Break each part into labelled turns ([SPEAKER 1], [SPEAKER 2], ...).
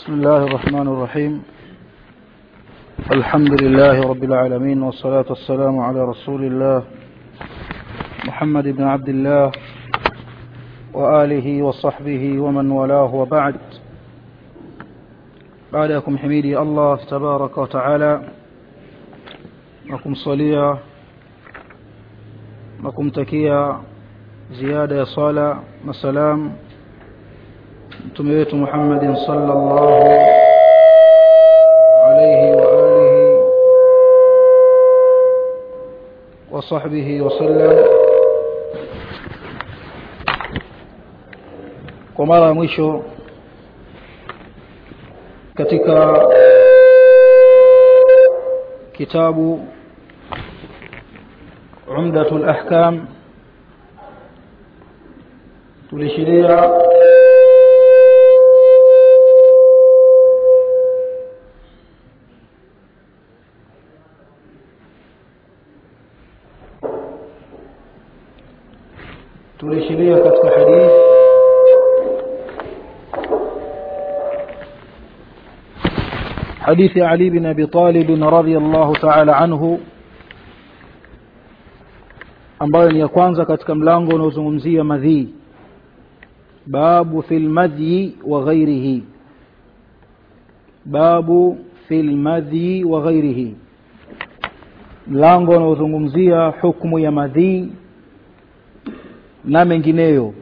[SPEAKER 1] بسم الله الرحمن الرحيم الحمد لله رب العالمين والصلاة والسلام على رسول الله محمد بن عبد الله وآله وصحبه ومن والاه وبعد بعدكم حميدي الله تبارك وتعالى nakumsalia na kumtakia ziada ya sala na salam mtume wetu Muhammadin sallallahu alayhi wa alihi wa sahbihi wa sallam kwa mara ya mwisho katika kitabu عمدة الأحكام tulishiria tulishiria katika hadithi حديث علي بن أبي طالب رضي الله تعالى عنه ambayo ni ya kwanza katika mlango unaozungumzia madhii babu fil madhi wa ghairihi babu fil madhi wa ghairihi mlango unaozungumzia hukumu ya madhii na mengineyo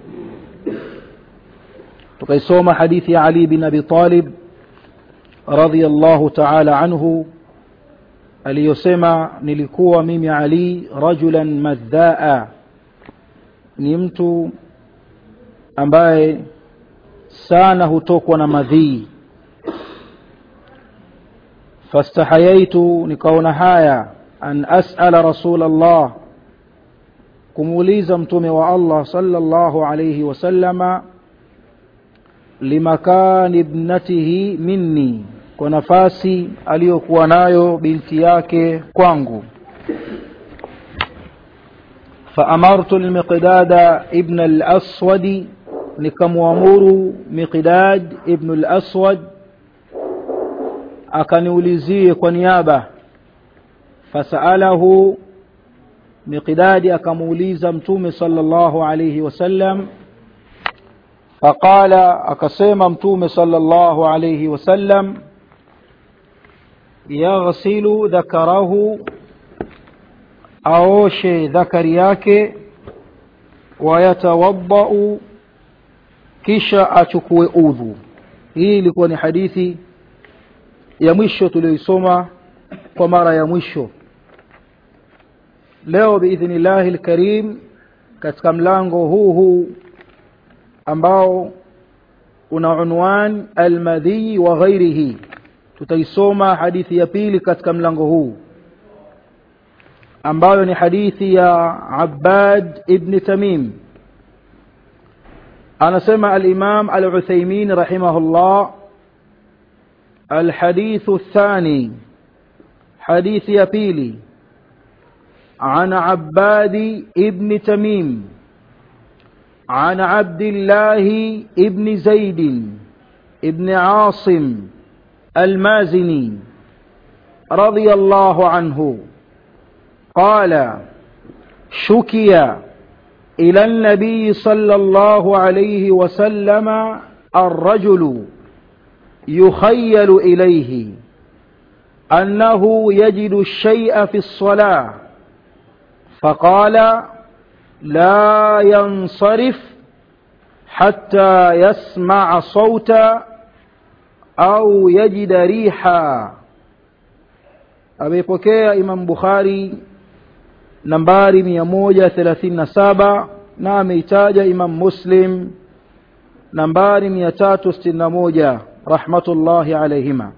[SPEAKER 1] tukaisoma hadithi ya Ali bin Abi Talib radhiyallahu ta'ala anhu aliyosema nilikuwa mimi Ali rajulan madhaa ni mtu ambaye sana hutokwa na madhii fastahayaitu nikaona haya an as'ala rasul Allah kumuuliza mtume wa Allah sallallahu alayhi wasallama limakani ibnatihi minni kwa nafasi aliyokuwa nayo binti yake kwangu فأمرت المقداد ابن الأسود nikamwamuru Miqdad ibn al-Aswad akaniulizie kwa niaba fasalahu Miqdad akamuuliza mtume sallallahu alayhi wasallam faqala akasema mtume sallallahu alayhi wasallam yaghsilu dhakarahu aoshe dhakari yake wayatawaddau kisha achukue udhu hii ilikuwa ni hadithi ya mwisho tuliyoisoma kwa mara ya mwisho leo biidhnillahi lkarim katika mlango huu huu ambao una unwan almadhi wa ghairihi tutaisoma hadithi ya pili katika mlango huu ambayo ni hadithi ya Abbad ibn Tamim anasema al-Imam al-Uthaymeen rahimahullah الحديث الثاني حديث يبيلي عن عباد ابن تميم عن عبد الله ابن زيد ابن عاصم المازني رضي الله عنه قال شكي إلى النبي صلى الله عليه وسلم الرجل يخيل إليه أنه يجد الشيء في الصلاة فقال لا ينصرف حتى يسمع صوتا au yajida riha ameipokea Imam Bukhari nambari 137 na ameitaja Imam Muslim nambari 361 rahmatullahi alayhima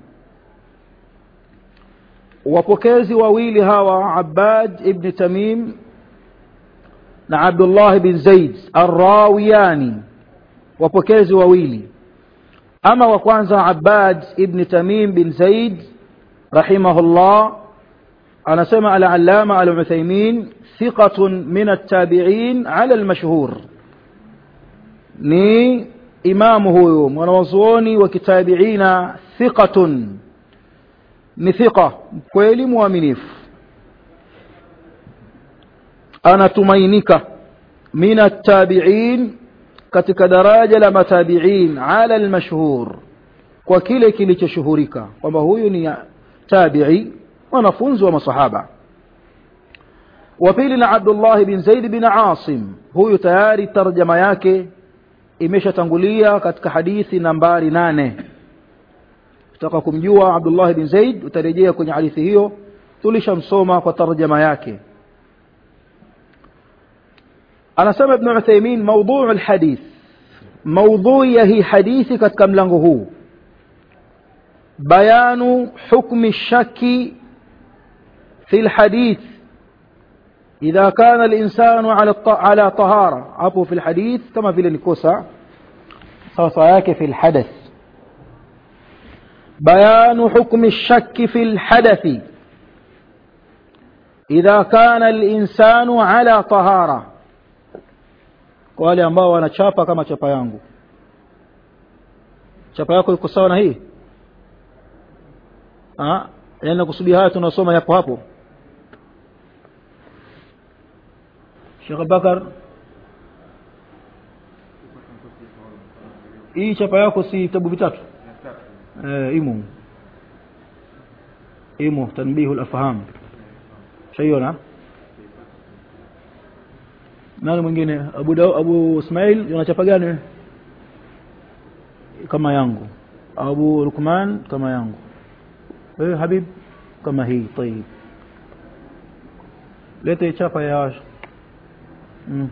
[SPEAKER 1] wapokezi wawili hawa Abbad ibn Tamim na Abdullah bin Zaid Ar-Rawiyani wapokezi wawili ama wa kwanza Abbad ibn Tamim bin Zaid rahimahullah anasema al-allama al-Uthaymeen thiqatun min at-tabi'in 'ala al-mashhur ni imamu huyu mwanawazuoni wa kitabiina thiqatun ni thiqa kweli mwaminifu anatumainika min attabiin katika daraja la matabiin ala almashhur kwa kile kilichoshuhurika kwamba huyu ni tabi'i wanafunzi wa masahaba wa pili na Abdullah bin Zaid bin Asim huyu tayari tarjama yake imeshatangulia katika hadithi nambari nane utaka kumjua Abdullah bin Zaid utarejea kwenye hadithi hiyo tulishamsoma kwa tarjama yake anasema ibn Uthaymeen mawdhu' alhadith maudhui ya hii hadithi katika mlango huu bayanu hukmi shaki fi alhadith إذا كان الإنسان على على طهارة عفوا في الحديث كما في النكوسة صوصاياك في الحدث بيان حكم الشك في الحدث إذا كان الإنسان على طهارة kwa wale ambao wanachapa kama chapa yangu chapa yako iko sawa na hii ah yani nakusudia haya tunasoma yapo hapo Sheikh Bakar hii chapa yako si vitabu vitatu eh imo imo tanbihul afham shaiona nani mwingine Abu Daw, Abu Ismail unachapa gani kama yangu Abu Lukman kama yangu wewe Habib kama hii طيب lete chapa ya mm.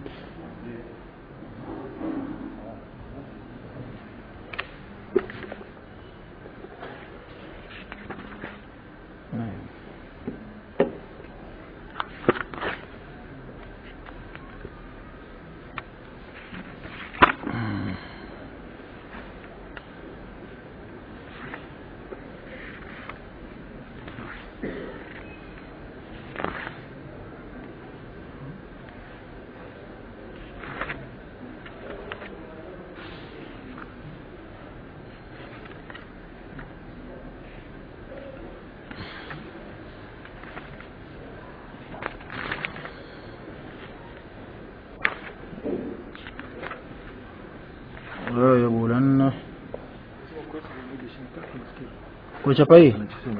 [SPEAKER 1] لا يقولن kuchapa hii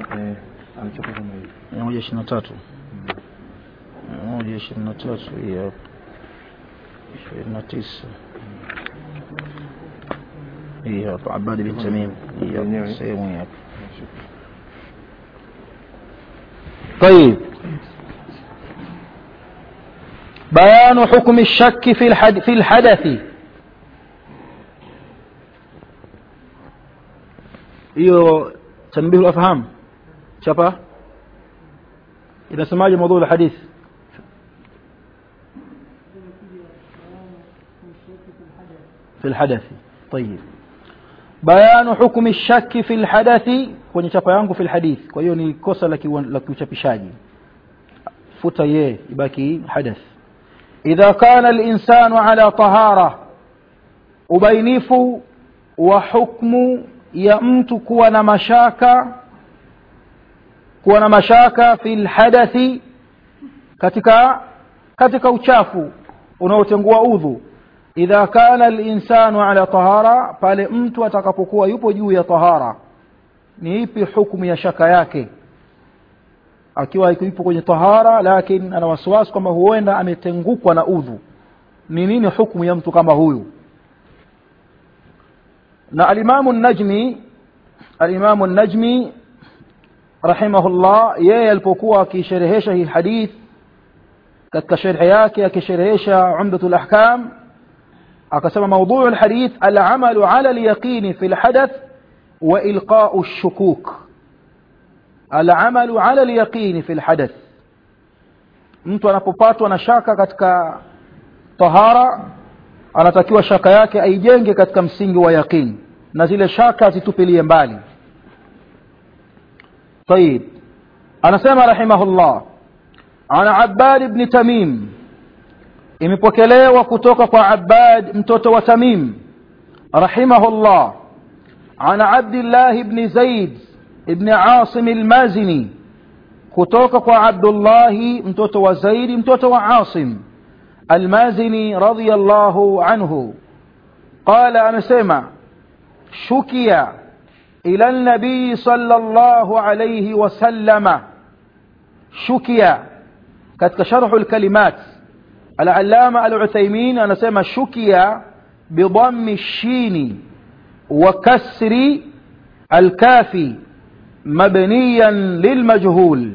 [SPEAKER 1] mia moja ishirini na tatu mia moja ishirini na tatu hii hapa ishirini na tisa hii hapa Abadi bin Tamim hii hapa sehemu hii hapa طيب بيان حكم الشك في الحد في الحدث hiyo tanbihu afham chapa inasemaje mada la hadith في الحدث طيب بيان حكم الشك في الحدث kwenye chapa yangu في الحديث kwa hiyo ni kosa la la kiuchapishaji futa ye ibaki hadath idha kana al-insanu ala tahara ubainifu wa hukmu ya mtu kuwa na mashaka kuwa na mashaka fil hadathi katika katika uchafu unaotengua udhu idha kana al-insanu ala tahara pale mtu atakapokuwa yupo juu ya tahara ni ipi hukumu ya shaka yake akiwa yupo kwenye tahara lakini ana wasiwasi kwamba huenda ametengukwa na udhu ni nini hukumu ya mtu kama huyu na alimamu najmi alimamu najmi rahimahullah yeye alipokuwa akisherehesha hii hadith katika sharhi yake akisherehesha umdatul ahkam akasema mawdhu alhadith al'amalu ala al-yaqin fi al-hadath wa ilqa'u ash-shukuk al'amalu ala al-yaqin fi al-hadath mtu anapopatwa na shaka katika tahara anatakiwa shaka yake aijenge katika msingi wa yaqin na zile shaka zitupilie mbali طيب anasema rahimahullah ana Abbad ibn Tamim imepokelewa kutoka kwa Abbad mtoto wa Tamim رحمه الله عن عبد الله بن زيد بن عاصم المازني kutoka kwa abdullahi mtoto wa zaidi mtoto wa asim almazini radiallahu anhu qala amesema shukia ila nabii sala llahu alaihi wasallama shukia katika sharhu lkalimat alalama aluthaimin anasema shukia bidami shini wa kasri alkafi مبنيا للمجهول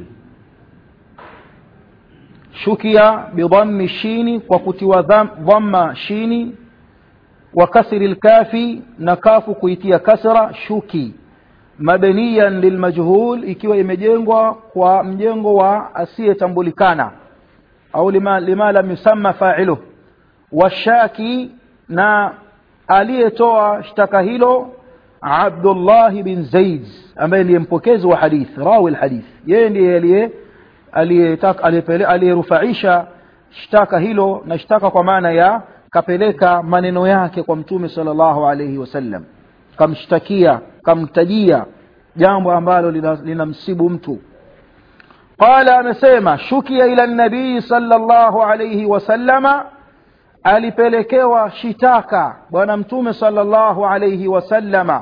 [SPEAKER 1] شكي بضم الشين وكتوى ضم شين وكسر الكاف نكاف كويتيا كسر شكي مبنيا للمجهول ikiwa imejengwa kwa mjengo wa asiyetambulikana au lima, lima lam yusamma fa'iluh washaki na aliyetoa shtaka hilo Abdullah bin Zaid ambaye ndiye mpokezi wa hadith rawi alhadith yeye ndiye aliye aliyerufaisha shtaka hilo na shtaka kwa maana ya kapeleka maneno yake kwa mtume sallallahu alayhi wasallam kamshtakia kamtajia jambo ambalo linamsibu lina mtu qala amesema shukia ila nabii sallallahu alayhi wasallama alipelekewa shitaka bwana mtume sallallahu alayhi wasallama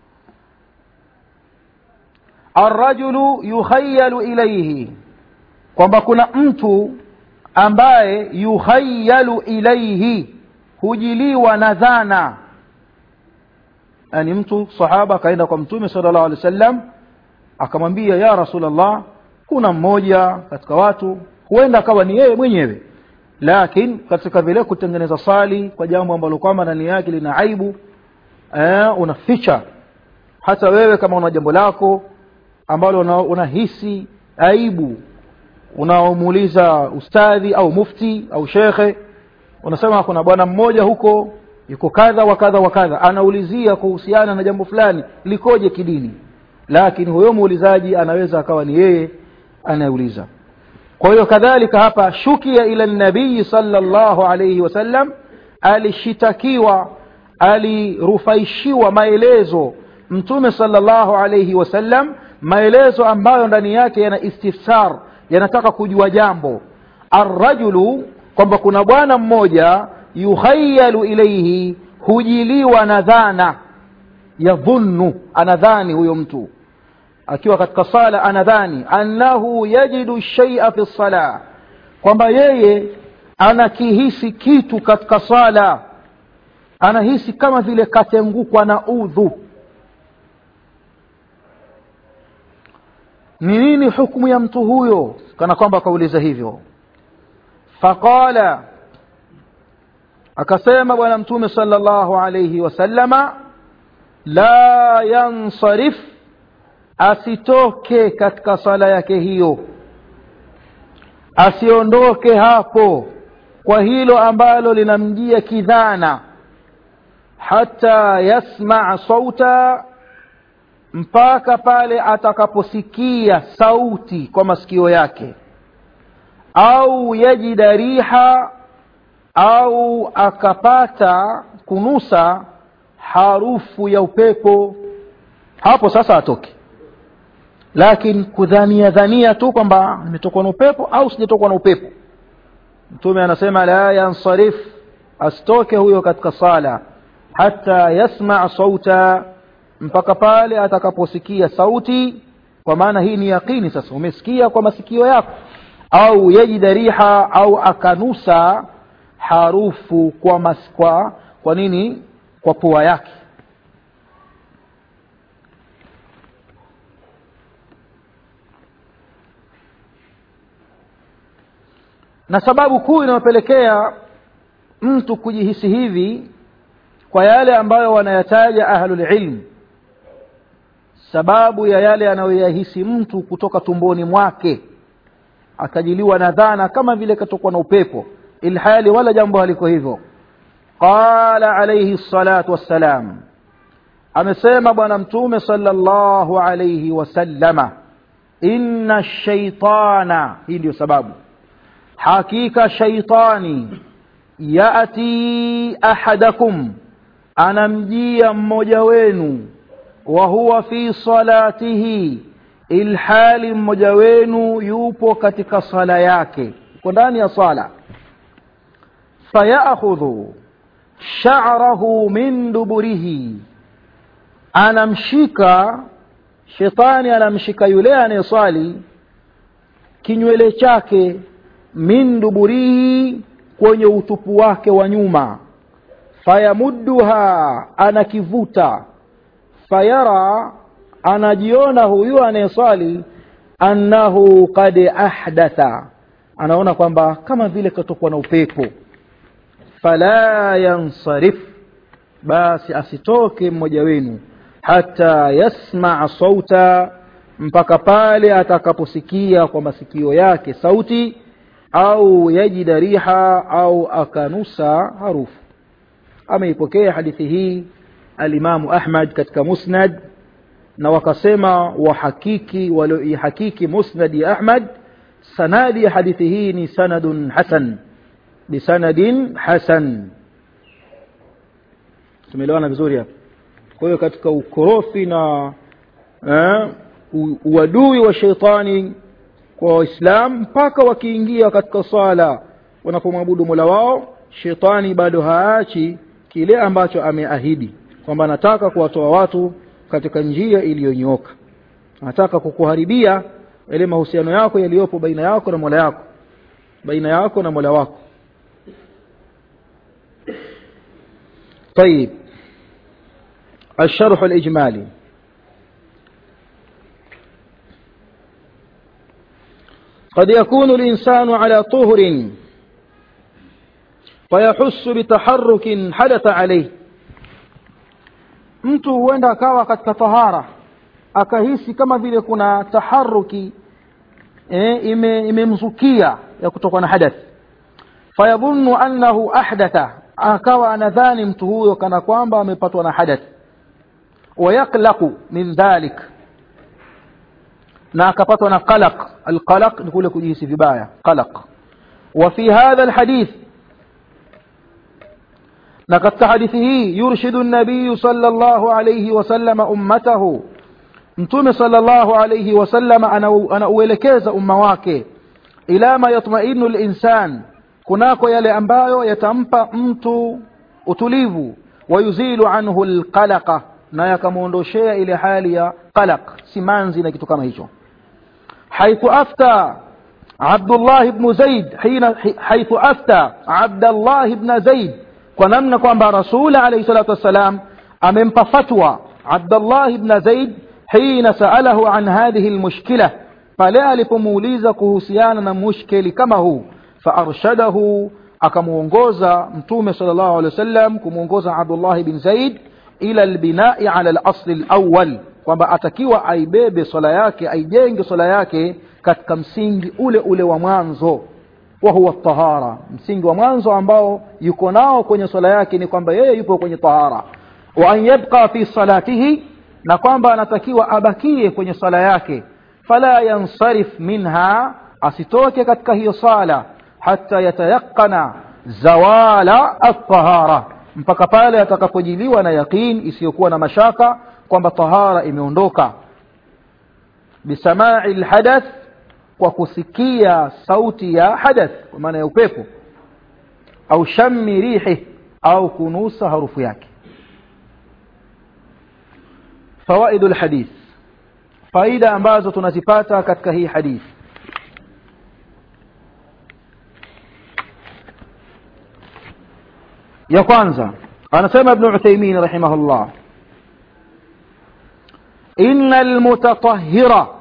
[SPEAKER 1] arrajulu yukhayalu ilaihi kwamba kuna mtu ambaye yukhayalu ilaihi hujiliwa na dhana yani mtu sahaba akaenda kwa mtume sallallahu alaihi wasallam akamwambia ya rasulllah kuna mmoja katika watu huenda akawa ni yeye mwenyewe lakini katika vile kutengeneza sali kwa jambo ambalo kwamba ndani yake lina aibu eh, unaficha hata wewe kama una jambo lako ambalo unahisi una aibu unaomuuliza ustadhi au mufti au shekhe unasema kuna bwana mmoja huko yuko kadha wa kadha wa kadha anaulizia kuhusiana na jambo fulani likoje kidini lakini huyo muulizaji anaweza akawa ni yeye anayeuliza kwa hiyo kadhalika hapa shukia ila nabii sallallahu alayhi wasallam alishitakiwa alirufaishiwa maelezo mtume sallallahu alayhi wasallam maelezo ambayo ndani yake yana istifsar yanataka kujua jambo arrajulu kwamba kuna bwana mmoja yukhayalu ilaihi hujiliwa na dhana yadhunnu anadhani huyo mtu akiwa katika sala anadhani annahu yajidu shaia fi lsala kwamba yeye anakihisi kitu katika sala anahisi kama vile katengukwa na udhu ni nini hukumu ya mtu huyo kana kwamba akauliza hivyo faqala akasema bwana mtume sala llahu alaihi wasallama la yansarif asitoke katika sala yake hiyo asiondoke hapo kwa hilo ambalo linamjia kidhana hata yasmaa sauta mpaka pale atakaposikia sauti kwa masikio yake au yajida riha au akapata kunusa harufu ya upepo hapo sasa atoke lakini kudhania dhania tu kwamba nimetokwa na upepo au sijatokwa na upepo mtume anasema la yansarif asitoke huyo katika sala hata yasmaa sauta mpaka pale atakaposikia sauti kwa maana hii ni yaqini sasa umesikia kwa masikio yako au yajida riha au akanusa harufu kwa, mas, kwa, kwa nini kwa pua yake na sababu kuu inayopelekea mtu kujihisi hivi kwa yale ambayo wanayataja ahlulilm sababu ya yale anayoyahisi mtu kutoka tumboni mwake akajiliwa na dhana kama vile katokwa na upepo ilhali wala jambo haliko hivyo qala alayhi salatu wassalam amesema bwana mtume sallallahu alayhi wasallama inna shaitana hii ndiyo sababu hakika shaitani yati ahadakum anamjia mmoja wenu wa huwa fi salatihi ilhali mmoja wenu yupo katika sala yake uko ndani ya sala fayakhudhu sha'rahu min duburihi anamshika shetani anamshika yule anayeswali kinywele chake min duburihi kwenye utupu wake wa nyuma fayamudduha anakivuta fayara anajiona huyu anayeswali annahu qad ahdatha anaona kwamba kama vile katokwa na upepo fala yansarif basi asitoke mmoja wenu hata yasmaa sauta mpaka pale atakaposikia kwa masikio yake sauti au yajida riha au akanusa harufu ameipokea hadithi hii alimamu ahmad katika musnad na wakasema wahakiki walioihakiki musnad ya ahmad sanadi ya hadithi hii ni sanadun hasan bisanadin hasan tumeelewana vizuri hapa kwa hiyo katika ukorofi na eh, uadui wa sheitani kwa waislamu mpaka wakiingia katika swala wanapomwabudu mola wao shetani bado haachi kile ambacho ameahidi kwamba anataka kuwatoa watu katika njia iliyonyooka anataka kukuharibia yale mahusiano yako yaliyopo baina yako na mola yako baina yako na mola wako طيب الشرح الإجمالي قد يكون الإنسان على طهر فيحس بتحرك حدث عليه mtu huenda akawa katika tahara akahisi kama vile kuna taharuki e, imemzukia ime ya kutokwa na hadath fayadhunnu annahu ahdatha akawa anadhani mtu huyo kana kwamba amepatwa na hadath wayaklaqu min dhalik na akapatwa na qalaq alqalaq ni kule kujihisi vibaya qalaq wa fi hadha alhadith na katika hadithi hii yurshidu nabiyu sallallahu alayhi wasallam ummatahu mtume sallallahu alayhi wasallam anauelekeza umma wake ila ma yatmainu linsan kunako yale ambayo yatampa mtu utulivu wayuzilu anhu alqalaqa na yakamwondoshea ile hali ya qalaq simanzi na kitu kama hicho حيث أفتى عبد الله بن زيد حين حيث أفتى عبد الله بن زيد ونمنا kwamba رسول عليه الصلاة والسلام أممpa فتوى عبد الله بن زيد حين سأله عن هذه المشكلة pale alipomuuliza kuhusiana na mushkeli kama huu faarshaдаhu akamuongoza mtume sallallahu alaihi wasallam kumuongoza Abdullah bin Zaid ila albinai ala al-asl al-awwal kwamba atakiwa aibebe swala yake aijenge swala yake katika msingi ule ule wa mwanzo wa huwa tahara msingi wa mwanzo ambao yuko nao kwenye swala yake ni kwamba yeye yupo kwenye tahara wa an yabqa fi salatihi na kwamba anatakiwa abakie kwenye swala yake fala yansarif minha asitoke katika hiyo sala hata yatayaqana zawala at-tahara mpaka pale atakapojiliwa na yaqin isiyokuwa na mashaka kwamba tahara imeondoka bisamai alhadath kwa kusikia sauti ya hadath kwa maana ya upepo au shammi rihi au kunusa harufu yake fawaidu alhadith faida ambazo tunazipata katika hii hadithi ya kwanza anasema ibn Uthaymeen rahimahullah إن المتطهر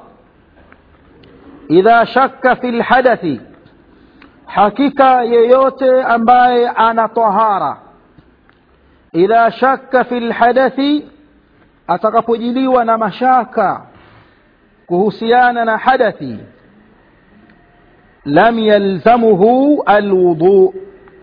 [SPEAKER 1] إذا شك في الحدث حقيقة ييوتي أمباي أنا طهارة إذا شك في الحدث atakapojiliwa na mashaka kuhusiana na hadathi lam yalzamuhu alwudu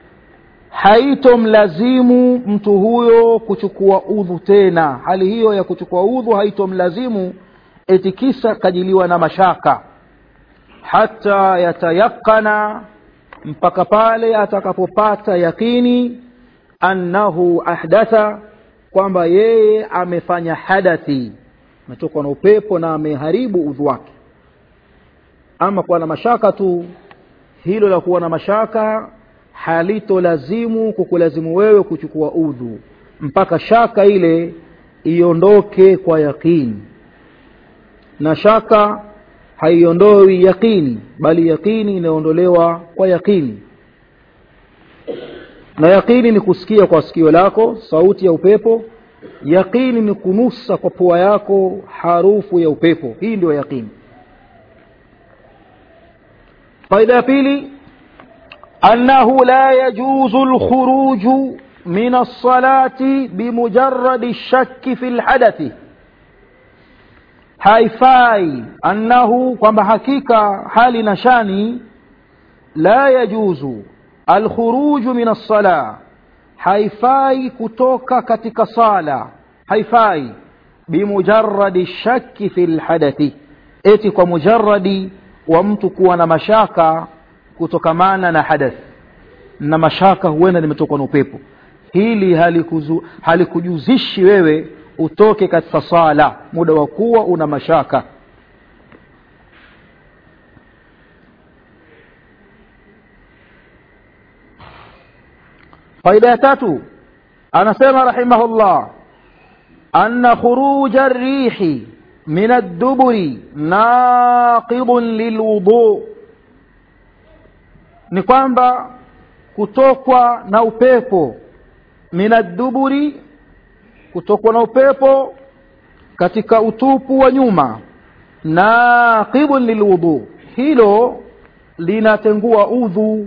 [SPEAKER 1] haitomlazimu mtu huyo kuchukua udhu tena hali hiyo ya kuchukua udhu haitomlazimu eti kisa kajiliwa na mashaka hata yatayakana mpaka pale atakapopata yakini annahu ahdatha kwamba yeye amefanya hadathi ametoka na upepo na ameharibu udhu wake ama kuwa na mashaka tu hilo la kuwa na mashaka halitolazimu kukulazimu wewe kuchukua udhu mpaka shaka ile iondoke kwa yaqini na shaka haiondoi yaqini bali yaqini inaondolewa kwa yaqini na yaqini ni kusikia kwa sikio lako sauti ya upepo yaqini ni kunusa kwa pua yako harufu ya upepo hii ndio yaqini faida ya pili annahu la yajuzu lkhuruju min alsalati bimujaradi lshaki fi lhadathi haifai annahu kwamba hakika hali na shani la yajuzu alkhuruju min alsala haifai kutoka katika sala haifai bimujaradi shaki fi lhadathi eti kwa mujaradi wa mtu kuwa na mashaka kutokamana na hadath na mashaka huenda limetokwa na upepo hili halikuzu, halikujuzishi wewe utoke katika sala muda wa kuwa una mashaka faida ya tatu anasema rahimahullah anna khuruja rihi min adduburi naqidun lilwudu ni kwamba kutokwa na upepo min adduburi kutokwa na upepo katika utupu wa nyuma naqidun lilwudu hilo linatengua udhu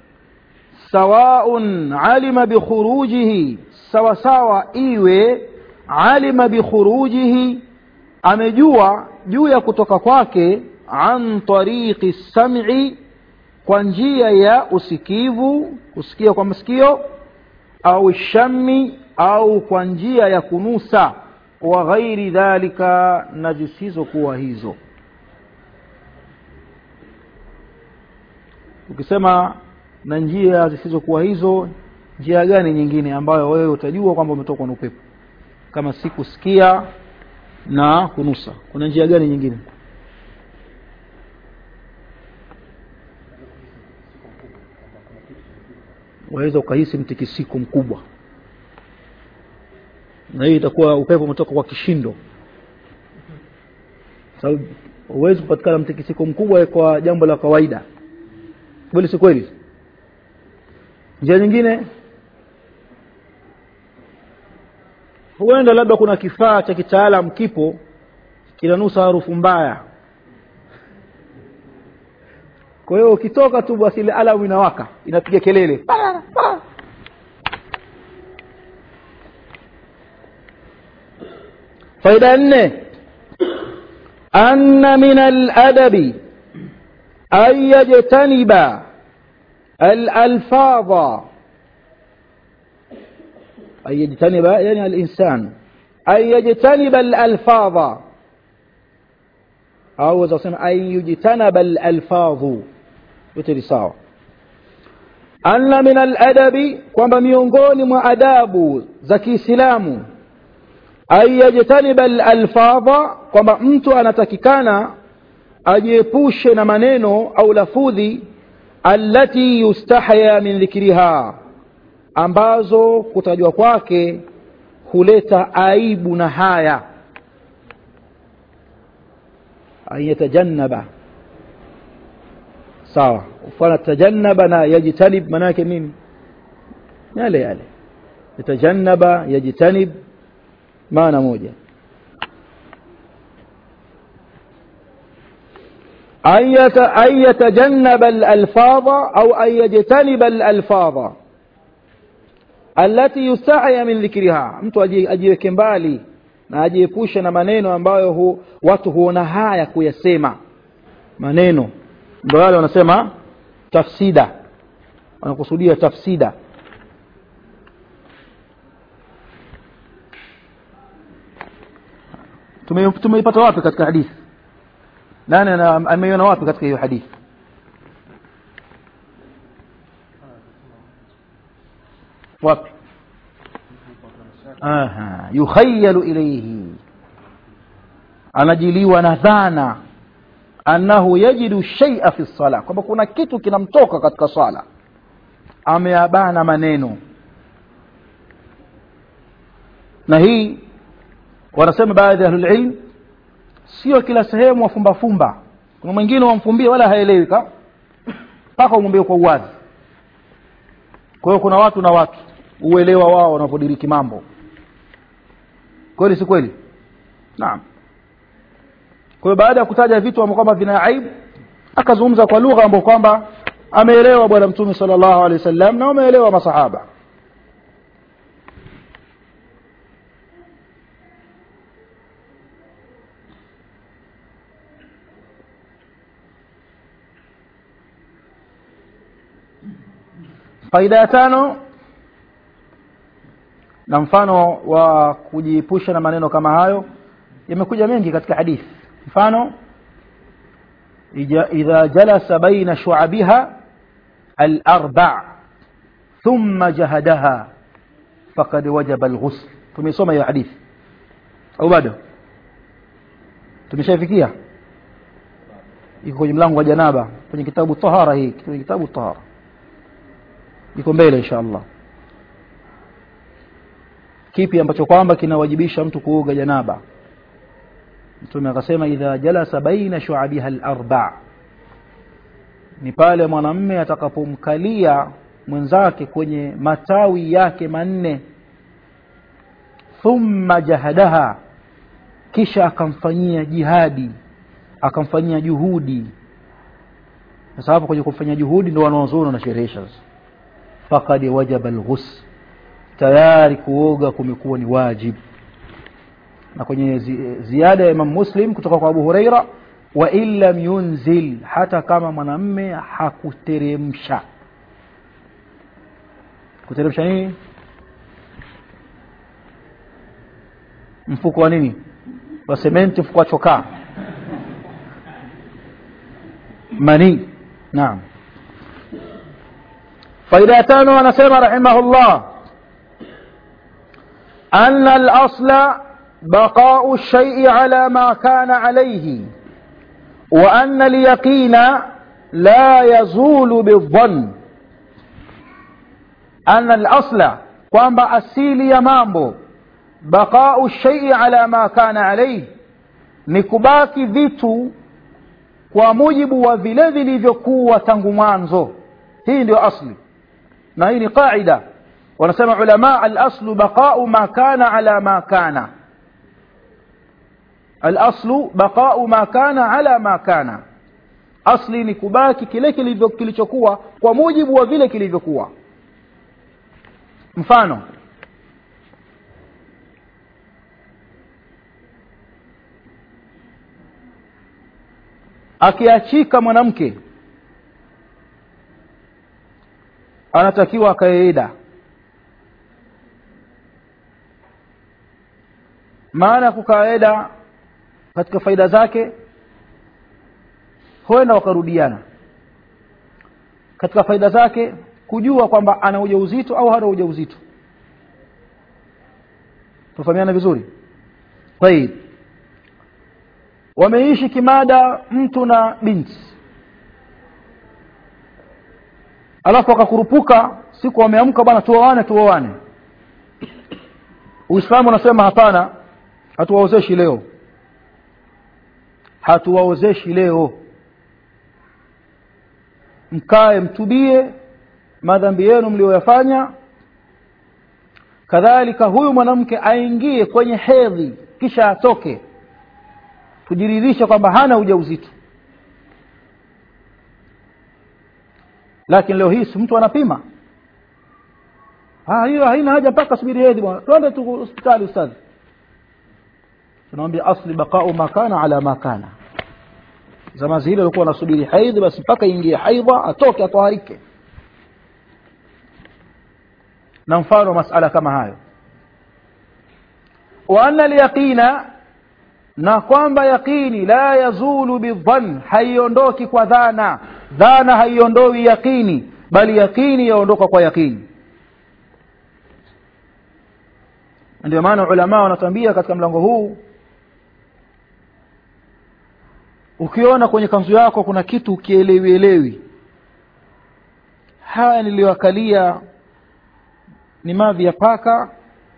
[SPEAKER 1] sawaun alima bikhurujihi sawa sawa iwe alima bikhurujihi amejua juu ya kutoka kwake an tariqi sam'i kwa njia ya usikivu kusikia kwa masikio au shami au kwa njia ya kunusa wa ghairi dhalika na zisizokuwa hizo ukisema na njia zisizokuwa hizo njia gani nyingine ambayo wewe utajua kwamba umetokwa na upepo kama si kusikia na kunusa kuna njia gani nyingine waweza ukahisi mtikisiko mkubwa na hii itakuwa upepo umetoka kwa kishindo sababu huwezi kupatikana mtikisiko mkubwa kwa jambo la kawaida kweli si kweli njia nyingine huenda labda kuna kifaa cha kitaalam kipo kinanusa harufu mbaya kwa hiyo ukitoka tu basi ile alamu inawaka inapiga kelele faida ya nne anna min aladabi an yajtaniba alalfadha أن يجتنب يعني الإنسان أن يجتنب الألفاظ أو تصنع أن يجتنب الألفاظ يتري ساوى أن من الأدب kwamba miongoni mwa adabu za Kiislamu an yajtaniba alalfadha kwamba mtu anatakikana ajiepushe na maneno au lafudhi allati yustahya min dhikriha ambazo kutajwa kwake huleta aibu na haya ayatajannaba sawa ufana tajannaba na yajtanib maana yake nini yale yale yatajannaba yajtanib maana moja أن يتجنب الألفاظ أو أن يجتنب الألفاظ allati yustahya min dhikriha mtu ajiweke mbali na ajiepushe na maneno ambayo hu, watu huona haya kuyasema maneno ndio wale wanasema tafsida wanakusudia tafsida tumeipata wapi katika hadithi nani ameiona wapi katika hiyo hadithi wapi aha yukhayalu ilayhi anajiliwa na dhana annahu yajidu shay'a fi sala kwamba kuna kitu kinamtoka katika swala ameabana maneno na hii wanasema baadhi ya ahlulilm sio kila sehemu wafumbafumba kuna mwingine wamfumbie wala haelewi ka mpaka umwambie kwa uwazi kwa hiyo kuna watu na watu uelewa wao wanavyodiriki mambo kweli si kweli naam kwa hiyo baada ya kutaja vitu ambavyo kwamba vina aibu akazungumza kwa lugha ambayo kwamba ameelewa bwana mtume sallallahu alaihi wasallam na wameelewa masahaba faida ya tano na mfano wa kujiepusha na maneno kama hayo yamekuja mengi katika hadithi mfano idha jalasa baina shu'abiha al-arba' thumma jahadaha faqad wajaba al-ghusl tumesoma hiyo hadithi au bado tumeshafikia iko kwenye mlango wa janaba kwenye kitabu tahara hii kwenye kitabu tahara iko mbele insha Allah kipi ambacho kwamba kinawajibisha mtu kuoga janaba mtume akasema idha jalasa baina shu'abiha al-arba' ni pale mwanamme atakapomkalia mwenzake kwenye matawi yake manne thumma jahadaha kisha akamfanyia jihadi akamfanyia juhudi sasa hapo kwenye kumfanyia juhudi ndio wanaozuoni wanasherehesha faqad wajaba al-ghusl tayari kuoga kumekuwa ni wajibu na kwenye zi, ziada ya Imam Muslim kutoka kwa Abu Huraira wa illam yunzil hata kama mwanamme hakuteremsha kuteremsha nini mfuko wa nini wa sementi mfuko wa chokaa mani naam faida ya tano anasema rahimahullah أن الأصل بقاء الشيء على ما كان عليه وأن اليقين لا يزول بالظن أن الأصل kwamba asili ya mambo baqau shaii ala ma kana alaihi ni kubaki vitu kwa mujibu wa vile vilivyokuwa tangu mwanzo hii ndio asli na hii ni qaida wanasema ulama al-aslu baqa'u ma kana ala ma kana al-aslu baqa'u ma kana ala ma kana asli ni kubaki kile kilivyo kilichokuwa kwa mujibu wa vile kilivyokuwa mfano akiachika mwanamke anatakiwa akaeida maana ya kukaeda katika faida zake huenda wakarudiana katika faida zake kujua kwamba ana ujauzito au hana ujauzito tufahamiana vizuri tayib wameishi kimada mtu na binti alafu akakurupuka siku wameamka bwana tuoane tuoane uislamu unasema hapana hatuwaozeshi leo hatuwaozeshi leo mkae mtubie madhambi yenu mlioyafanya kadhalika huyu mwanamke aingie kwenye hedhi kisha atoke tujiridhishe kwamba hana ujauzito lakini leo hii si mtu anapima ah hiyo haina haja mpaka subiri hedhi bwana twende tu hospitali ustadhi tunamwambia asli baqa'u ma kana ala ma kana zama zile walikuwa wanasubiri haidhi basi mpaka ingie haidha atoke atoharike na mfano masala kama hayo wa anna al-yaqina na kwamba yaqini la yazulu bidhann haiondoki kwa dhana dhana haiondoi yaqini bali yaqini yaondoka kwa yaqini ndio maana ulama wanatuambia katika mlango huu ukiona kwenye kanzu yako kuna kitu ukielewielewi haya niliyoakalia ni mavi ya paka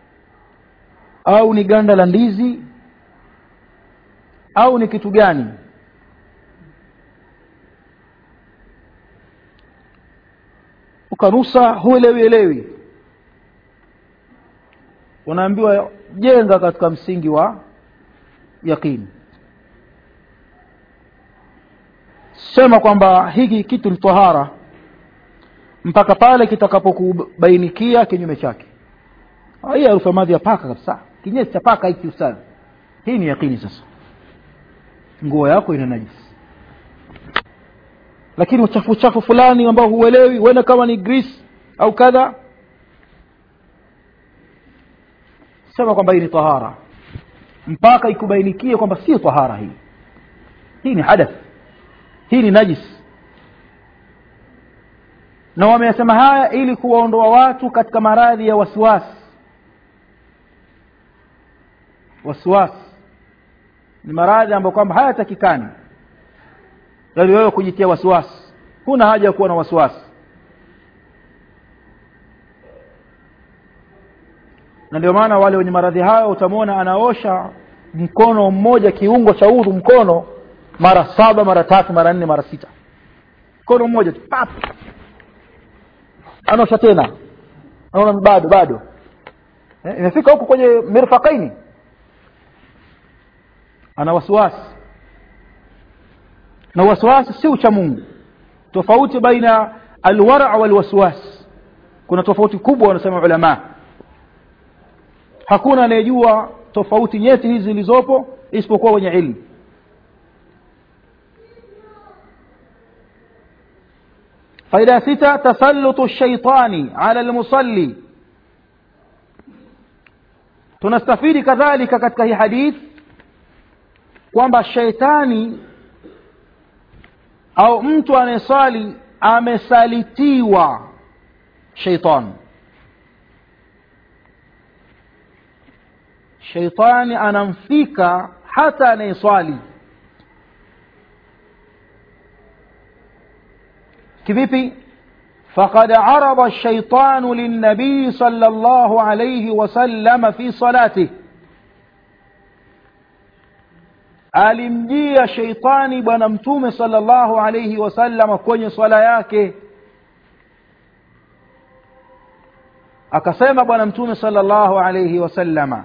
[SPEAKER 1] au ni ganda la ndizi au ni kitu gani ukanusa huelewi elewi unaambiwa jenga katika msingi wa yaqini sema kwamba hiki kitu ni tahara mpaka pale kitakapokubainikia kinyume chake hii harufu ya mavi ya paka kabisa kinyesi cha paka hiki ustadhi hii ni yaqini sasa nguo yako ina najisi lakini uchafu uchafu fulani ambao huelewi huenda kama ni grease au kadha sema kwamba hii ni tahara mpaka ikubainikie kwamba sio tahara hii hii ni hadath hii ni najis na wameyasema haya ili kuwaondoa watu katika maradhi ya wasiwasi wasiwasi ni maradhi ambayo kwamba hayatakikani yaani wewe kujitia wasiwasi huna haja ya kuwa na wasiwasi na ndio maana wale wenye maradhi hayo utamwona anaosha mkono mmoja kiungo cha udhu mkono mara saba mara tatu mara nne mara sita mkono mmoja tu pap anaosha tena anaona bado bado eh, imefika huku kwenye mirfakaini ana wasiwasi na wasiwasi si ucha mungu tofauti baina alwara walwaswas kuna tofauti kubwa wanasema ulamaa hakuna anayejua tofauti nyeti hizi zilizopo isipokuwa wenye ilmu faida ya sita tasallutu shaitani ala almusalli tunastafidi kadhalika katika hii hadith kwamba shaitani au mtu anayesali amesalitiwa shaitani shaitani anamfika hata anayeswali kivipi فقد عرض الشيطان للنبي صلى الله عليه وسلم في صلاته alimjia sheitani bwana mtume sallallahu alayhi wasallam kwenye swala yake akasema bwana mtume sallallahu alayhi wasallama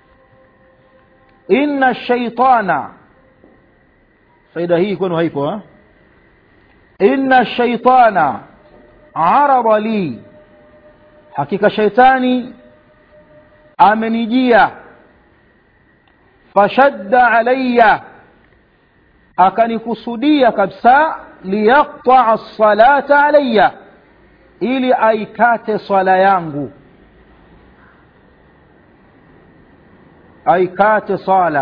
[SPEAKER 1] inna shaitana faida hii kwenu haipo ha? inna shaitana arada li hakika shaitani amenijia fashadda alayya akanikusudia kabisa liyaqtaa salata alayya ili aikate swala yangu aikate sala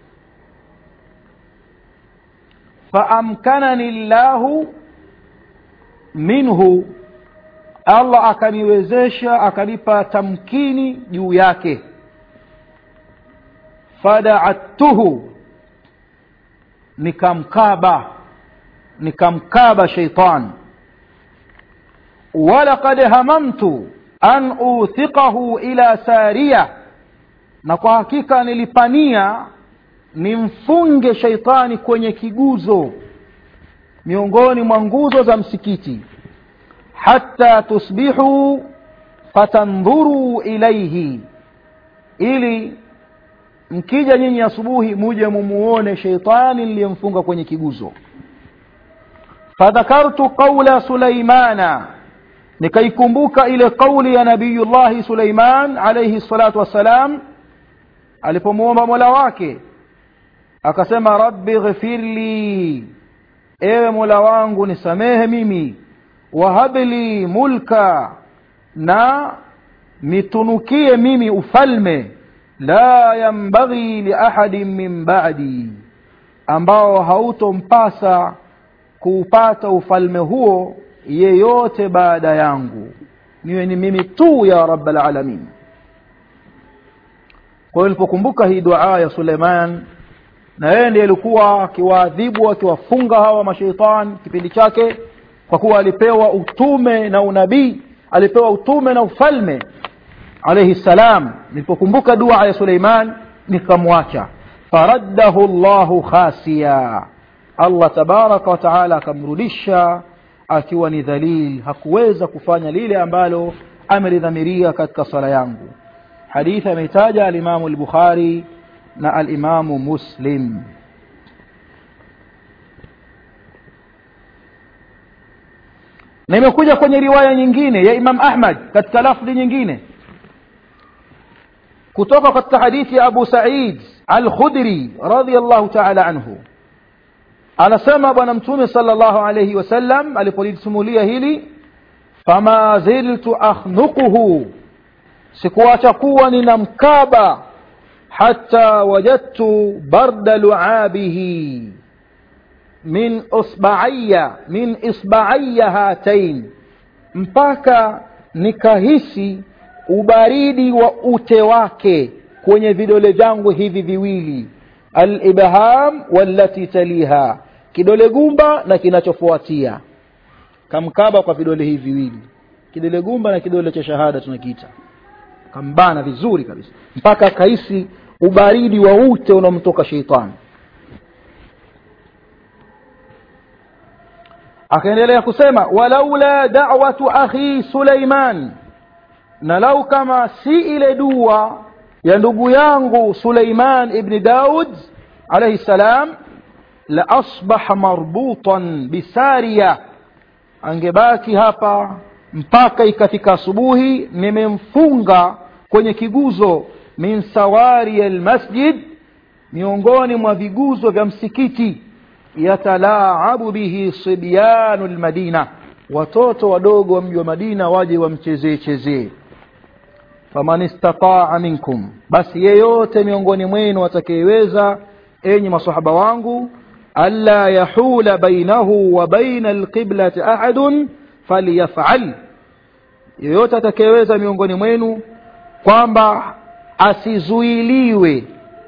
[SPEAKER 1] faamkanani llahu minhu allah akaniwezesha akanipa tamkini juu yake fadaattuhu nikamkaba nikamkaba sheitan walaqad hamamtu an uthiqahu ila saria na kwa hakika nilipania nimfunge sheitani kwenye kiguzo miongoni mwa nguzo za msikiti hatta tusbihu fatandhuru ilaihi ili mkija nyinyi asubuhi muje mumuone sheitani niliyemfunga kwenye kiguzo fadhakartu qaula sulaimana nikaikumbuka ile kauli ya nabiyullahi suleiman alaihi salatu wassalam alipomwomba mola wake akasema rabbi ghfirli ewe mola wangu nisamehe mimi wahabli mulka na nitunukie mimi ufalme la yambaghi liahadin min ba'di ambao hautompasa kuupata ufalme huo yeyote baada yangu niwe ni mimi tu ya rabbal alamin kwa hiyo nilipokumbuka hii dua ya suleiman na yeye ndiye alikuwa akiwaadhibu akiwafunga hawa masheitan kipindi chake kwa kuwa alipewa utume na unabii alipewa utume na ufalme alayhi salam nilipokumbuka dua ya suleiman nikamwacha faraddahu llahu khasiya allah tabaraka wataala akamrudisha akiwa ni dhalil hakuweza kufanya lile ambalo amelidhamiria katika sala yangu hadithi ameitaja alimamu lbukhari na alimamu muslim na imekuja kwenye riwaya nyingine ya imam ahmad katika lafdhi nyingine kutoka katika hadithi ya abu said alkhudri radiallahu taala anhu anasema bwana mtume sala llahu alaihi wasallam alipolisimulia hili fama ziltu akhnuquhu sikuacha kuwa nina mkaba hata wajadtu barda luabihi min usbaaya min isbaaya hatain mpaka nikahisi ubaridi wa ute wake kwenye vidole vyangu hivi viwili alibham wallati taliha kidole gumba na kinachofuatia kamkaba kwa vidole hivi viwili kidole gumba na kidole cha shahada tunakiita kambana vizuri kabisa mpaka akahisi ubaridi wa ute unaomtoka sheitani akaendelea kusema walaula dawatu akhi suleiman na lau kama si ile dua ya ndugu yangu suleiman ibni daud alaihi salam la asbaha marbutan bisaria angebaki hapa mpaka ikafika asubuhi nimemfunga kwenye kiguzo min sawari almasjid miongoni mwa viguzo vya msikiti yatalaabu bihi sibyanu lmadina watoto wadogo wa mji wa madina waje wamchezee chezee faman istataa minkum basi yeyote miongoni mwenu atakayeweza enyi masahaba wangu alla yahula bainahu wa baina alqiblati ahadun falyafal yeyote atakayeweza miongoni mwenu kwamba asizuiliwe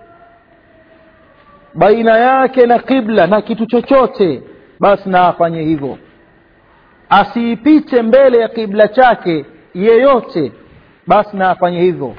[SPEAKER 1] baina yake na qibla na kitu chochote basi na afanye hivyo asiipite mbele ya kibla chake yeyote basi na afanye hivyo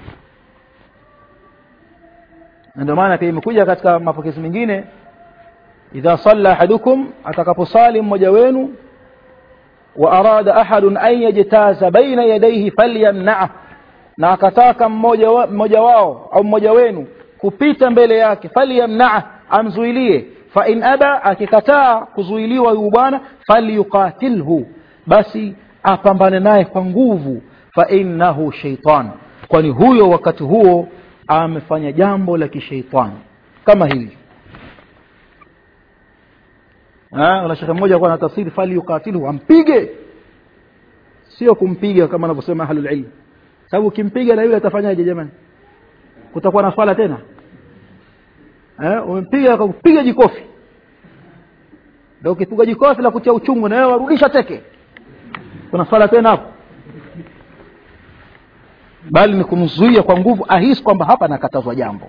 [SPEAKER 1] na ndio maana pia imekuja katika mapokezi mengine idha salla ahadukum atakaposali mmoja wenu wa arada ahadun an yajtaza baina yadayhi falyamna'ah na akataka mmoja, wa, mmoja wao au mmoja wenu kupita mbele yake falyamna'ah amzuilie fa in aba akikataa kuzuiliwa huyu bwana falyuqatilhu basi apambane naye kwa nguvu fa innahu shaitan kwani huyo wakati huo amefanya jambo la kishaitani kama hili una shekhe mmoja kuwa na tafsiri fali yuqatiluhu ampige sio kumpiga kama anavyosema ahlul ilm sababu ukimpiga na yule atafanyaje jamani kutakuwa na swala tena eh umempiga kupiga jikofi ndio ukipiga jikofi la kutia uchungu na wewe warudisha teke kuna swala tena hapo bali ni kumzuia kwa nguvu ahisi kwamba hapa nakatazwa jambo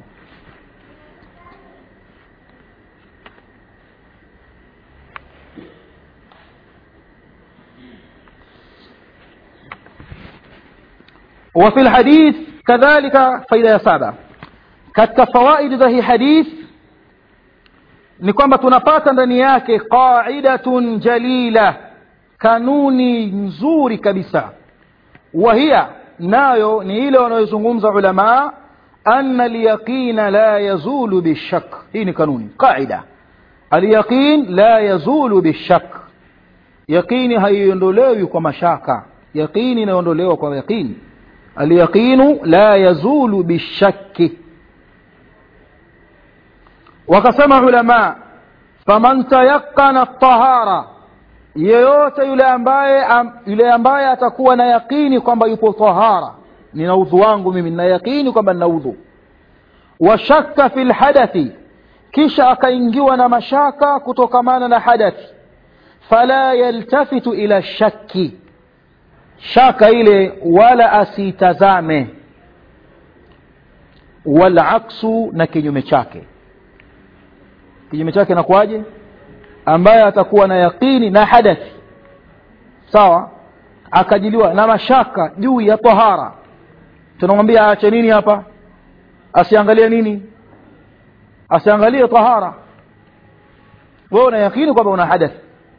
[SPEAKER 1] وفي الحديث كذلك فإذا سابع katika fawaidi za hii hadith ni kwamba tunapata ndani yake qaidatun jalila kanuni nzuri kabisa wahia nayo ni ile wanayozungumza ulama anna alyaqina la yazulu bishak hii ni kanuni qaida alyaqin la yazulu bishak yaqini haiondolewi kwa mashaka yaqini inaondolewa kwa yaqini alyaqinu la yazulu bishakki wakasema ulama faman tayaqana tahara yeyote yule ambaye am, yule ambaye atakuwa na yaqini kwamba yupo tahara nina udhu wangu mimi nina yaqini kwamba nina udhu wa shakka fi lhadathi kisha akaingiwa na mashaka kutokamana na hadathi fala yaltafitu ila shakki shaka ile wala asitazame walaksu na kinyume chake kinyume chake nakuwaje ambaye atakuwa na yaqini na hadathi sawa akajiliwa na mashaka juu ya tahara tunamwambia aache nini hapa asiangalie nini asiangalie tahara wewe una yakini kwamba una hadath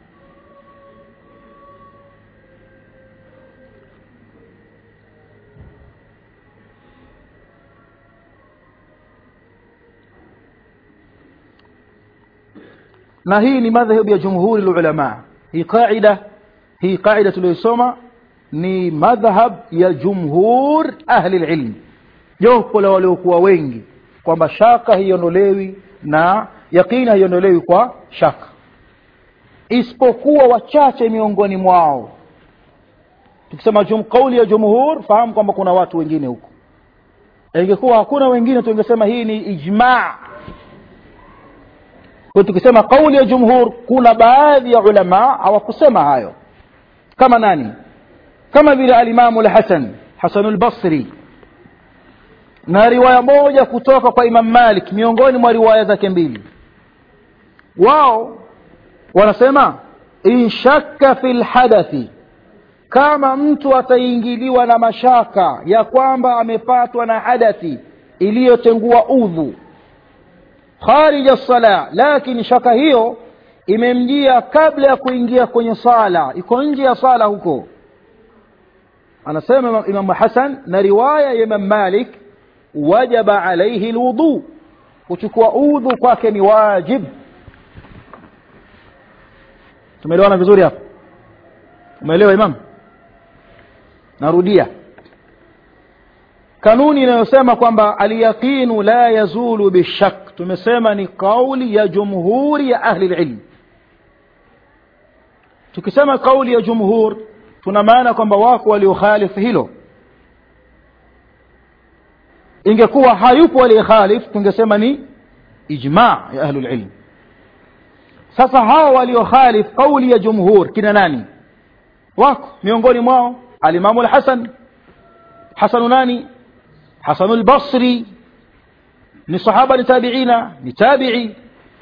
[SPEAKER 1] na hii ni madhhabu ya jumhuri ulama hii qaida hii qaida tuliyosoma ni madhhab ya jumhur ahli ilm jopo la waliokuwa wengi kwamba shaka haiondolewi na yaqini haiondolewi kwa shaka isipokuwa wachache miongoni mwao tukisema jum, kauli ya jumhur fahamu kwamba kuna watu wengine huko ingekuwa hakuna wengine tungesema hii ni ijma kwa tukisema kauli ya jumhur kuna baadhi ya ulama hawakusema hayo kama nani kama vile alimamu lhasan hasanu lbasri na riwaya moja kutoka kwa imam malik miongoni mwa riwaya zake mbili wao wanasema inshakka fi lhadathi kama mtu ataingiliwa na mashaka ya kwamba amepatwa na hadathi iliyotengua udhu kharija sala lakini shaka hiyo imemjia kabla ya kuingia kwenye sala iko nje ya sala huko anasema imamu hasan na riwaya ya imam malik wajaba alaihi lwudhu kuchukua udhu kwake ni wajib tumeelewana vizuri hapa umeelewa imam narudia kanuni inayosema kwamba alyaqinu la yazulu bishak tumesema ni kauli ya jumhuri ya ahli lilm tukisema kauli ya jumhur tuna maana kwamba wako waliokhalifu hilo ingekuwa hayupo aliyekhalif tungesema ni ijma ya ahlu lilm sasa hawa waliokhalif kauli ya jumhur kina nani wako miongoni mwao alimamu lhasan hasanu nani hasanu lbasri ni sahaba ni tabiina ni tabii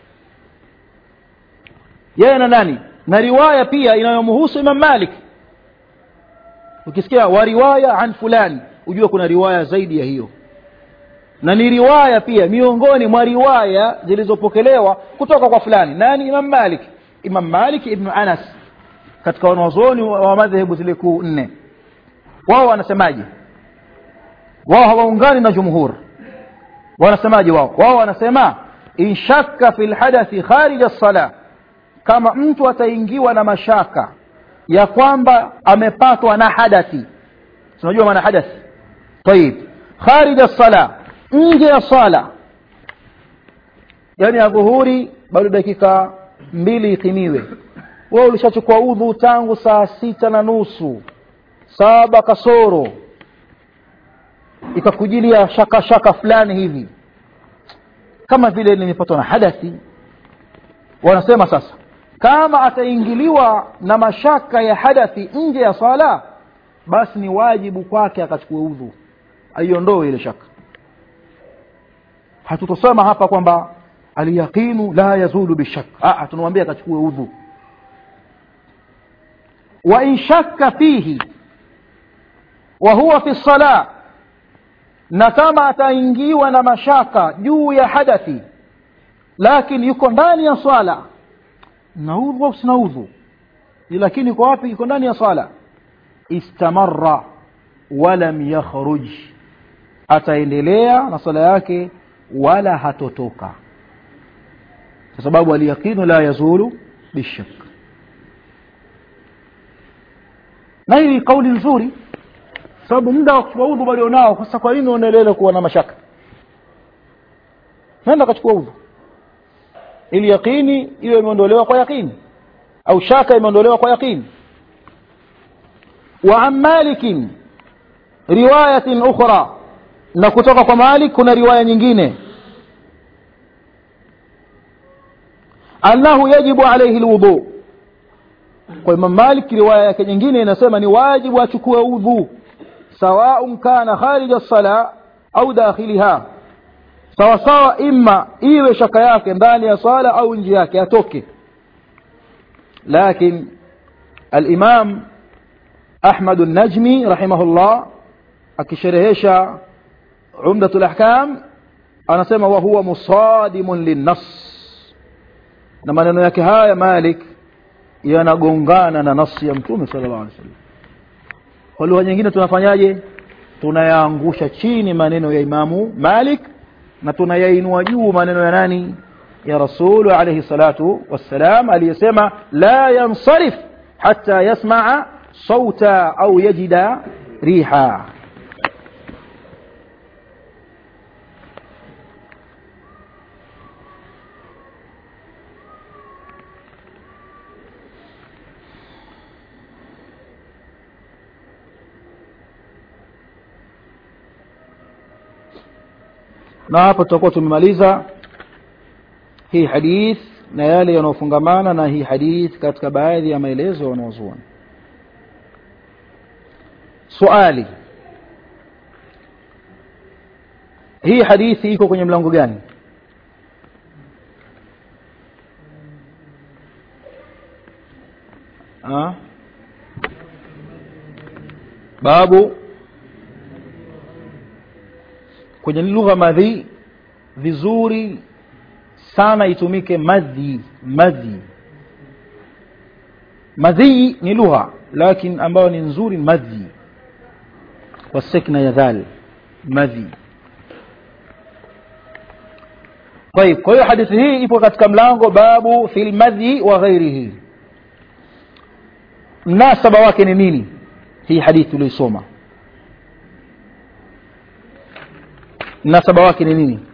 [SPEAKER 1] yeye na nani na riwaya pia inayomhusu imam malik ukisikia wa riwaya an fulani ujue kuna riwaya zaidi ya hiyo na ni riwaya pia miongoni mwa riwaya zilizopokelewa kutoka kwa fulani nani imam malik imam malik ibnu anas katika wanazuoni wa madhehebu zile kuu nne wao wanasemaje wao hawaungani na jumhur wanasemaje wao wao wanasema inshakka fi lhadathi kharija lsala kama mtu ataingiwa na mashaka ya kwamba amepatwa na hadathi tunajua maana hadathi tayib kharija lsala nje ya sala yaani adhuhuri bado dakika mbili itimiwe wewe ulishachukua udhu tangu saa sita na nusu saba kasoro ikakujilia shaka shaka fulani hivi kama vile nimepatwa na hadathi wanasema sasa kama ataingiliwa na mashaka ya hadathi nje ya sala basi ni wajibu kwake akachukue udhu aiondoe ile shaka hatutosema hapa kwamba alyaqinu la yazulu bishak tunamwambia akachukue udhu wa in shakka fihi wa huwa fi sala na kama ataingiwa na mashaka juu ya hadathi lakini yuko ndani ya swala na udhu au sina udhu lakini yuko wapi yuko ndani ya swala istamarra walam yakhruj ataendelea na swala yake wala hatotoka kwa sababu alyaqinu la yazulu bishak na hii kauli nzuri sababu muda wa kuchukua udhu walionao sasa kwa nini unaendelea kuwa na mashaka nenda kachukua udhu ili yaqini iwe imeondolewa kwa yaqini au shaka imeondolewa kwa yaqini wa an malikin riwayatin ukhra na kutoka kwa malik kuna riwaya nyingine annahu yajibu alayhi alwudu kwa imam malik riwaya yake nyingine inasema ni wajibu achukue udhu سواء كان خارج الصلاة أو داخلها sawa sawa imma iwe shaka yake ndani ya swala au nje yake atoke lakin alimam ahmad najmi rahimahullah akisherehesha umdatu lahkam anasema wa huwa musadimun linnas na maneno yake haya malik yanagongana na nasi ya mtume sala llahu alih wasallam kwa lugha nyingine tunafanyaje tunayaangusha chini maneno ya imamu malik na tunayainua juu maneno ya nani ya rasulu alaihi salatu wassalam aliyesema la yansarif hata yasmaa sauta au yajida riha na hapo tutakuwa tumemaliza hii hadith na yale yanayofungamana na hii hadith katika baadhi ya maelezo wanaozuoni swali hii hadithi iko kwenye mlango gani ha? babu kwenye lugha madhi vizuri sana itumike madhi madhi madhi ni lugha lakin ambayo ni nzuri madhi kwa sekna ya dhal madhi طيب kwa hiyo hadithi hii ipo katika mlango babu fi lmadhi wa ghairihi mnasaba wake ni nini hii hadithi ulioisoma mnasaba wake ni nini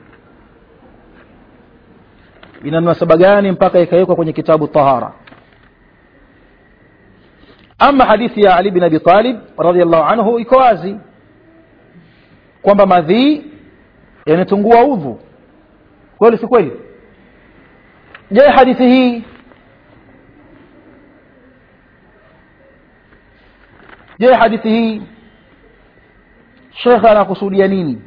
[SPEAKER 1] ina mnasaba gani mpaka ikawekwa kwenye kitabu tahara ama hadithi ya ali bin abi talib radiallahu anhu iko wazi kwamba madhii yanatungua udhu kweli si kweli je hadithi hii je hadithi hii shekhe anakusudia nini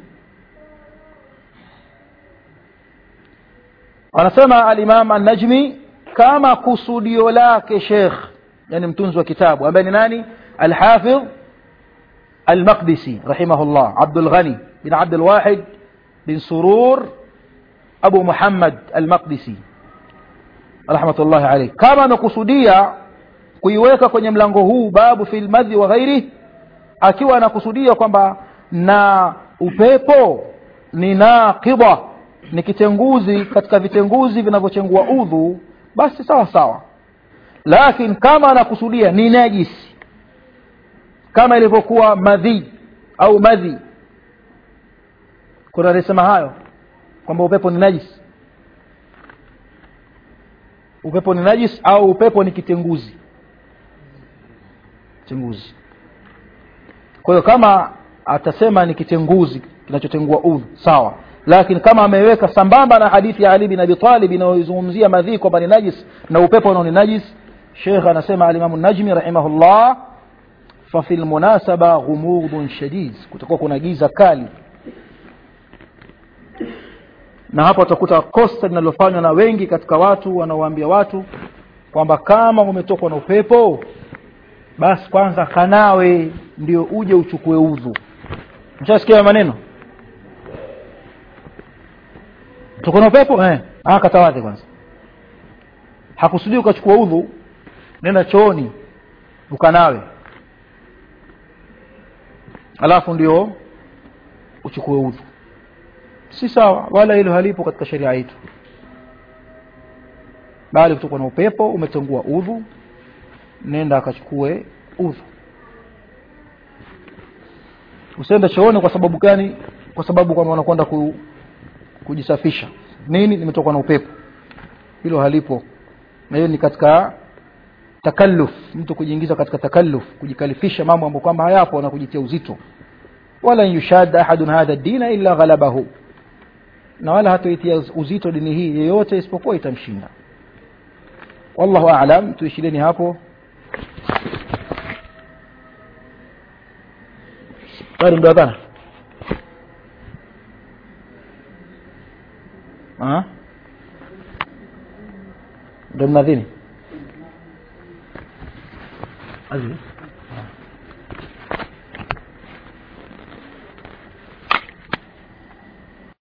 [SPEAKER 1] anasema alimam annajmi kama kusudio lake shekh yani mtunzi wa kitabu ambaye ni nani alhafidh المقدسي رحمه الله عبد الغني بن عبد الواحد بن سرور أبو محمد المقدسي رحمة الله عليه كما نقصديا kuiweka kwenye mlango huu babu fi lmadhi wa ghairi akiwa anakusudia kwamba na upepo ni naqidha ni kitenguzi katika vitenguzi vinavyochengua udhu basi sawa sawa lakini kama anakusudia ni najisi kama ilivyokuwa madhi au madhi kuna alisema hayo kwamba upepo ni najis upepo ni najis au upepo ni kitenguzi kitenguzi kwa hiyo kama atasema ni kitenguzi kinachotengua udhu sawa lakini kama ameweka sambamba na hadithi ya ali bin abi talib inayozungumzia madhi kwamba ni najis na upepo unao ni najis shekh anasema alimamu najmi rahimahullah fafi lmunasaba ghumudun shadid kutakuwa kuna giza kali na hapo utakuta kosa linalofanywa na wengi katika watu wanaowaambia watu kwamba kama umetokwa na upepo basi kwanza kanawe ndio uje uchukue udhu mshasikia maneno tokwa na upepo eh. ah, katawadhe kwanza hakusudii ukachukua udhu nenda chooni ukanawe alafu ndio uchukue udhu si sawa wala hilo halipo katika sheria yetu bali kutokwa na upepo umetengua udhu nenda akachukue udhu usiende chooni kwa sababu gani kwa sababu kwamba unakwenda ku, kujisafisha nini nimetokwa na upepo hilo halipo na hiyo ni katika takalluf mtu kujiingiza katika takalluf kujikalifisha mambo ambayo kwamba hayapo na kujitia uzito wala yushad ahadun hadha dina illa ghalabahu na wala hatoitia uzito dini hii yeyote isipokuwa itamshinda wallahu aalam tuishileni hapo bado ndio adhana Ah? ndo mnadhini Aziz